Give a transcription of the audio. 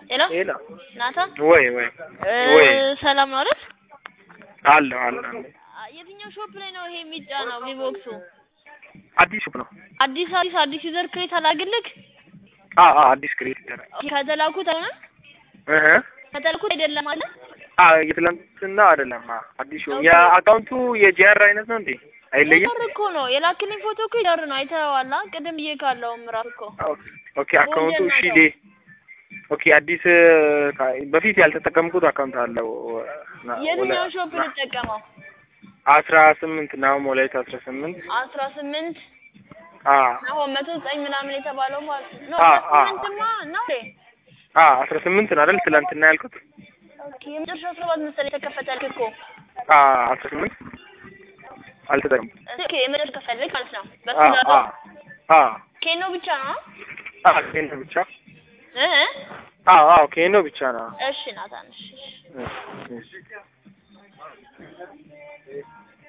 ሄሎ ሄሎ ናታን ወይ ወይ እ ወይ ሰላም ነው አይደል? አለሁ አለሁ አ- የትኛው ሾፕ ላይ ነው ይሄ የሚጫነው ቪቮክሱ? አዲስ ሹፕ ነው። አዲስ አዲስ አዲስ ዩዘር ክሬት አላግልክ አ አ አዲስ ክሬት ይደረግ ከተላኩት አይሆንም እህ ከተላኩት አይደለም አለ አ የትላንትና አይደለም። አ አዲስ ሹ የአካውንቱ የጂአር አይነት ነው እንዴ? አይለይም። ዩዘር እኮ ነው የላክልኝ ፎቶ እኮ ዩዘር ነው አይተኸዋል? አ? ቅድም ብዬ ካለውም ራሱ እኮ ኦኬ አካውንቱ ወንጀል እሺ ነው። ሌ ኦኬ አዲስ ካ- በፊት ያልተጠቀምኩት አካውንት አለው ና- የትኛው ወለ- ሾፕ ና- ልጠቀመው? አስራ ስምንት ነው ሞላይት አስራ ስምንት አስራ ስምንት አ አሁን መቶ ዘጠኝ ምናምን የተባለው ማለት ነው። አ- አስራ አ- ስምንትማ ነው እንዴ? አ አስራ ስምንት ነው አይደል ትላንትና ያልኩት? ኦኬ የመጨረሻው ሰባት መሰለኝ የተከፈተልክ እኮ አ አስራ ስምንት አልተጠቀምኩም። ኦኬ የመጨረሻ ከፈልግ ማለት ነው። በሱ አ ዳታ አ አ ኬኖ ብቻ ነው አ ኬኖ ብቻ እ እ? አ አ ኬኖ ብቻ ነው። እሺ ናታን እሺ እሺ። እሺ፣ እሺ።